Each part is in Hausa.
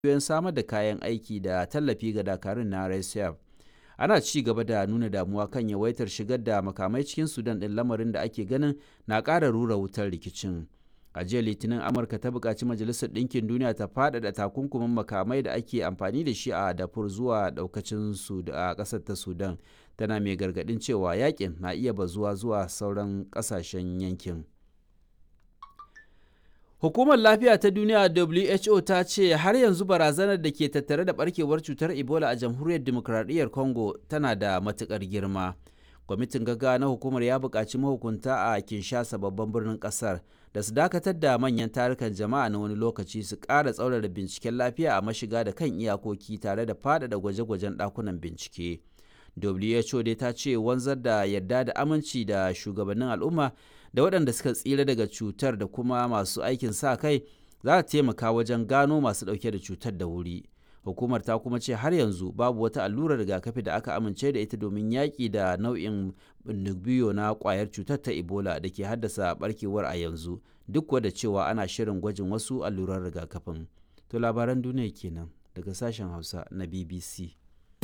cibiyoyin samar da kayan aiki da tallafi ga dakarun na RSF. Ana ci gaba da nuna damuwa kan yawaitar shigar da makamai cikin Sudan ɗin lamarin da ake ganin na ƙara rura wutar rikicin. A jiya Litinin Amurka ta buƙaci Majalisar Ɗinkin Duniya ta faɗaɗa takunkumin makamai da ake amfani da shi a Darfur zuwa ɗaukacin a ƙasar ta Sudan, tana mai gargaɗin cewa yakin na iya bazuwa zuwa sauran ƙasashen yankin. Hukumar Lafiya ta Duniya WHO ta ce har yanzu barazanar da ke tattare da barkewar cutar Ebola a Jamhuriyar Dimokuraɗiyyar Congo tana da matuƙar girma. Kwamitin gaggawa na hukumar ya buƙaci mahukunta a Kinshasa babban birnin ƙasar da su dakatar da manyan tarukan jama'a na wani lokaci su ƙara tsaurara binciken lafiya a mashiga da kan iyakoki tare da faɗaɗa gwaje-gwajen ɗakunan bincike. WHO dai ta ce wanzar da yarda da aminci da shugabannin al'umma da waɗanda suka tsira daga cutar da kuma masu aikin sa kai za ta taimaka wajen gano masu ɗauke da cutar da wuri. Hukumar ta kuma ce har yanzu babu wata allurar rigakafi da aka amince da ita domin yaƙi da nau'in biyo na ƙwayar cutar ta Ebola da ke haddasa barkewar a yanzu duk da cewa ana shirin gwajin wasu alluran rigakafin. To labaran duniya kenan daga sashen Hausa na BBC.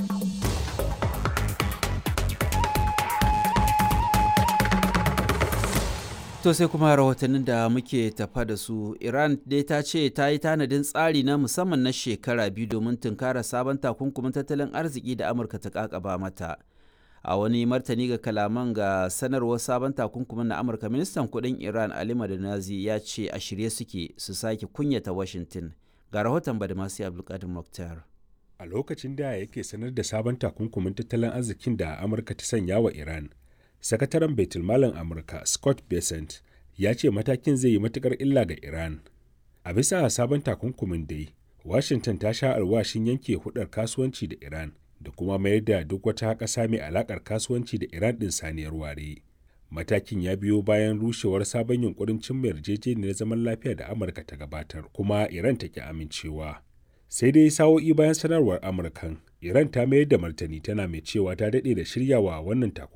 To sai kuma rahotannin da muke tafa da su Iran dai ta ce ta yi tanadin tsari na musamman na shekara biyu domin tunkara sabon takunkumin tattalin arziki da Amurka ta kakaba mata. A wani martani ga kalaman ga sanarwar sabon takunkumin na Amurka ministan kudin Iran Ali Madanazi ya ce a shirye suke su sake kunyata Washington. Ga rahoton Badamasi Abdulkadir Mokhtar. A lokacin da yake sanar da sabon takunkumin tattalin arzikin da Amurka ta sanya wa Iran, sakataren baitulmalin amurka scott besant ya ce matakin zai yi matukar illa ga iran a bisa sabon takunkumin dai washington ta sha alwashin yanke hudar kasuwanci da iran da kuma mayar da duk wata ƙasa mai alakar kasuwanci da iran ɗin saniyar ware matakin ya biyo bayan rushewar sabon yunkurin cimma yarjejeniyar zaman lafiya da amurka ta gabatar kuma iran ta ki amincewa sai dai sa'o'i bayan sanarwar amurkan iran ta mayar da martani tana mai cewa ta daɗe da shiryawa wannan takunkumin